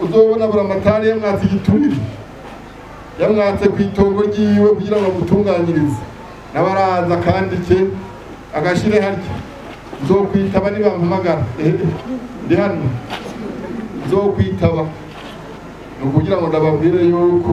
uzobona buramatari yamwatse igiturire yamwatse ku itongo ryiwe kugira ngo amutunganyirize nawe araza akandike agashire harya nzokwitaba nibampamagara ehe ndi hano nzokwitaba ni ukugira ngo ndababwire yuko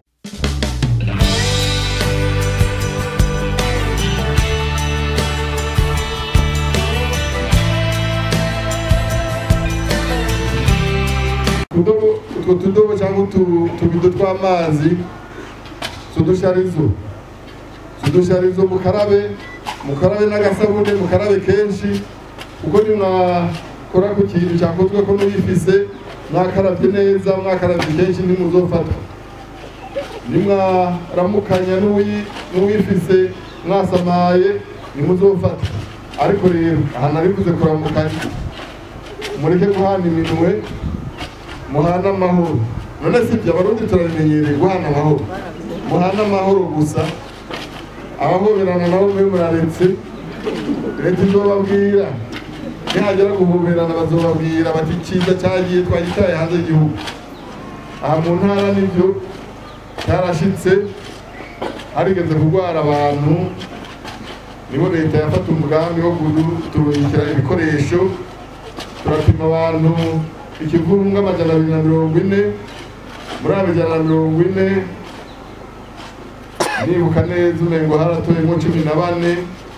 utudobo utwo tudobo cyangwa utu- utubido tw'amazi tudusharizo tudusharizo mukarabe mukarabe n'agasabune mukarabe kenshi kuko nimwakora ku kintu cyakozwe ko n'uyifise mwakarabye neza mwakarabye kenshi ntimuzofatwa nimwaramukanya n'uwi- n'uwifise mwasamaye ntimuzofatwa ariko rero aha narivuze kuramukanya mureke guhana iminwe muhana amahoro none si ibyo abarundi turabimenyereye guhana amahoro muhana amahoro gusa abahoberana nabo mwe muraretse leta izobabwira nihagera guhoberana bazobabwira bati icyiza cyagiye twagitaye hanze y'igihugu aha mu ntara nibyo cyarashitse harigeze kurwara abantu nibo leta yafata umugambi wo kuturungikira ibikoresho turapima abantu ikivunga amajana abiri na mirongo ine muri abo ijana na mirongo ine nibuka neza umengo haratoyemo cumi na bane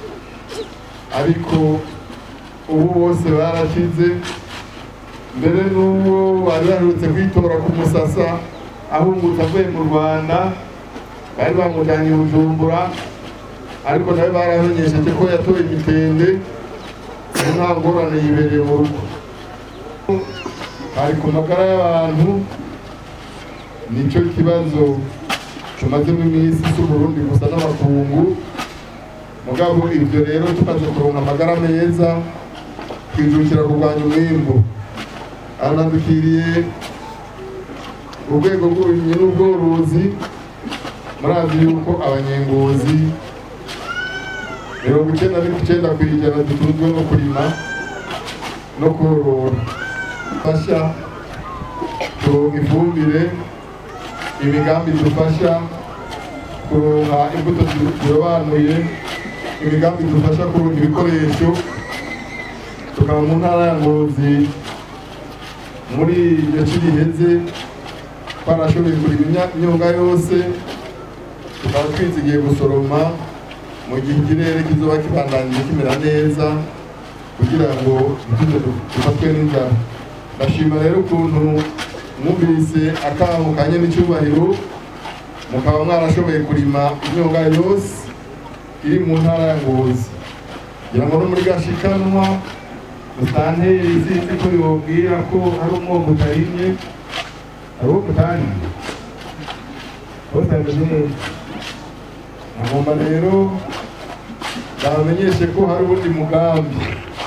ariko ubu bose barakize mbere n'uwo bari baherutse kwitora ku musasa ahungutse avuye mu rwanda bari bamujyanye i bujumbura ariko nawe baramenyesheje ko yatoye imitende ubu nta ngorane yibereye mu rugo hari ku magara y'abantu nicyo kibazo tumazemo iminsi si uburundi gusa n'abakungu mugabo ibyo rero tumaze kuronka amagara meza twijukira kurwanya umwimbu aranadukiriye urwego rw'uburimyi n'ubworozi murazi yuko abanyengozi mirongo icyenda n'icyenda ku ijana dutunzwe no kurima no korora fasha kuronka ifumbire imigambi idufasha kuronka imbuto zirobanuye imigambi idufasha kuronka ibikoresho tukaba mu ntara ya ngozi muri iryo ci riheze twarashoboye kurima imyonga yose tukaba twizigiye gusoroma mu gihe ikirere kizoba kibandanyije kimera neza kugira ngo ntituze dufatwe n'inzara ndashima rero ukuntu mwumvise akamo kanye n'icyubahiro mukaba mwarashoboye kurima imyonga yose iri mu ntara ya ngozi kugira ngo no muri gashikanwa musanteri sinzi ko yobwira ko hari umwongo utarimye hari uwo mutarimye bose bameze neza agomba rero ndabamenyeshe ko hari ubundi mugambi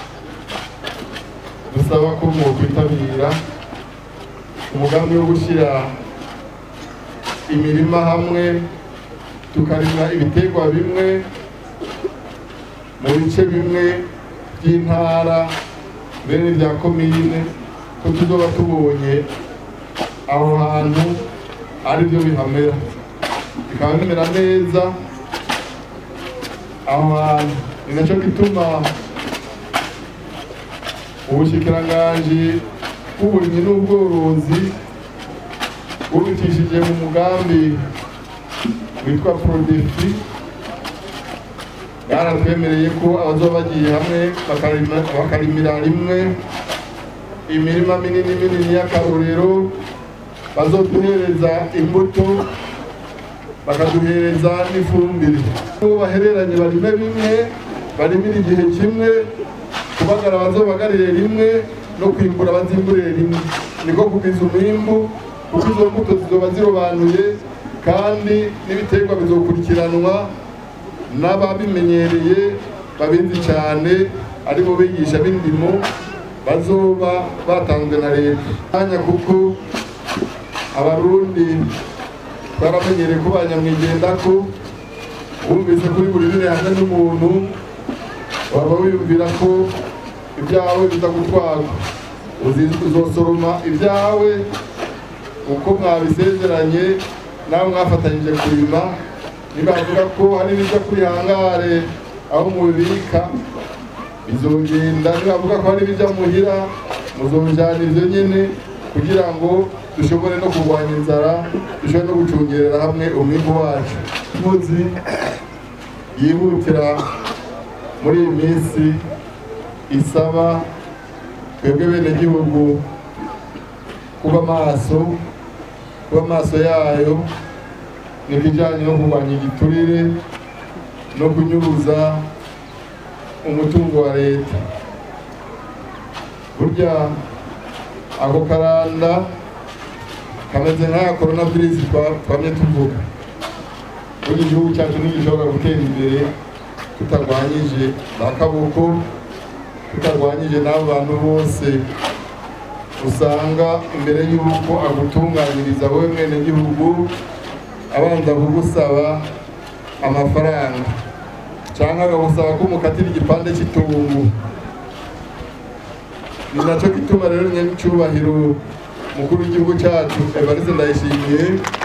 dusaba ko mwokwitabira umugambi wo gushyira imirima hamwe tukarima ibiterwa bimwe mu bice bimwe by'intara bene bya komine ko tuzoba tubonye aho hantu ari byo bihamera bikaba bimera neza aho hantu ni nacyo gituma ubushikiranganji bw'uburimyi n'ubworozi bubitishije mu mugambi witwa prodefi baratwemereye ko abazoba bagiye hamwe bakarima- bakarimira rimwe imirima minini minini y'akarorero bazoduhereza imbuto bakaduhereza n'ifumbire uwo bahereranye barime bimwe barimire igihe kimwe kubagara bazobagarire rimwe no kwimbura bazimburire rimwe niko kugwiza umwimbu kuko izo mbuto zizoba zirobanuye kandi n'ibiterwa bizokurikiranwa n'ababimenyereye babizi cyane ari bo bigisha b'indimo bazoba batanzwe na leta kanya kuko abarundi baramenyereye ko banyamwigendako wumvise kuri buri biri hamwe n'umuntu waba wiyumvira ko ibyawe biza gutwarwa Uzi- uzosoroma ibyawe uko mwabisezeranye nawe mwafatanyije kurima nibavuga ko hari n'ibyo kuri hangare aho mubibika bizogenda nibavuga ko hari ibijya muhira muzojana ivyo nyene kugira ngo dushobore no kurwanya inzara dushobore no gucungerera hamwe umwimbu wacu muzi yihutira muri iyi minsi isaba twebwe bene gihugu kuba maso kuba maso yayo ni ikijanye no kurwanya igiturire no kunyuruza umutungo wa leta burya ako karanda kameze nk'aya korona virusi twamye tuvuga burya igihugu cyacu ntigishobora gutera imbere tutarwanyije za kaboko tutarwanyije n'abo bantu bose usanga imbere y'uko agutunganyiriza wowe mwene gihugu abanza kugusaba amafaranga cyangwa akagusaba ko umukatira igipande cy'itungu ni nacyo gituma rero nyacyubahiro mukuru w'igihugu cyacu evariste ndayishimiye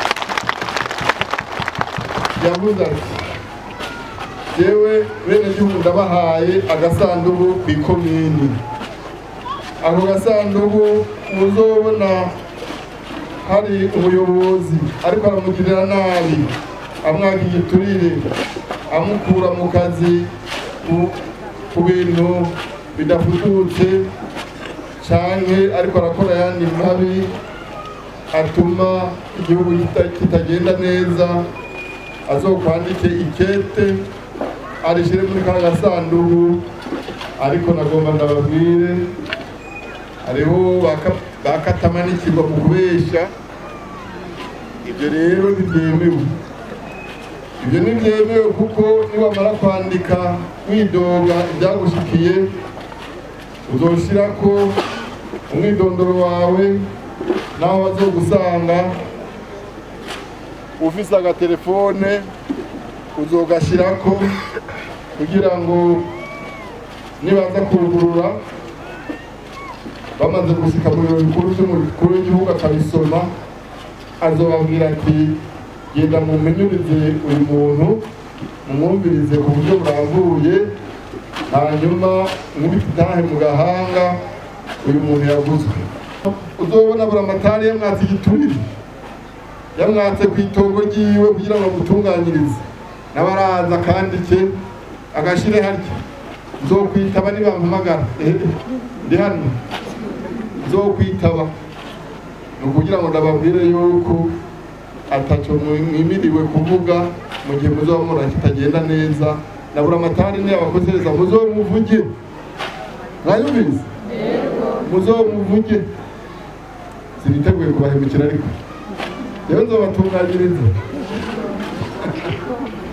yavuze ati yewe bene gihugu ndabahaye agasanduku ku ikomini ako gasanduku muzobona hari umuyobozi ariko aramugirira nabi amwaka igiturire amukura mu kazi ku bintu bidafututse canke ariko arakora ayandi mabi atuma igihugu kitagenda neza azokwandike ikete arishire muri ka gasanduku ariko nagomba ndababwire hariho bakatamanikirwa mu kubesha ibyo rero ntibyemewe ibyo ntibyemewe kuko niwamara kwandika widoga ibyagushikiye uzoshira ko umwidondoro wawe naho bazogusanga ufise agatelefone uzogashyirako kugira ngo nibaza kurugurura bamaze gusika mu biro bikuru by'umukuru w'igihugu akabisoma azobabwira ati genda mumenyurize uyu muntu mumwumvirize ku buryo burambuye hanyuma nkubita itahe mu gahanga uyu muntu yaguzwe uzobona buramatari yamwatse igiturire yamwatse ku itongo ryiwe kugira ngo amutunganyirize nawe araza akandike agashire harya nzokwitaba nibampamagara ndi hano nzokwitaba ni ukugira ngo ndababwire yuko ataco mwimiriwe kuvuga mu gihe muzoba mubona kitagenda neza na buramatari niyo abakozereza muzomuvuge mwayumvise muzomuvuge siniteguye kubahemukira ariko rero nzobatunganyiriza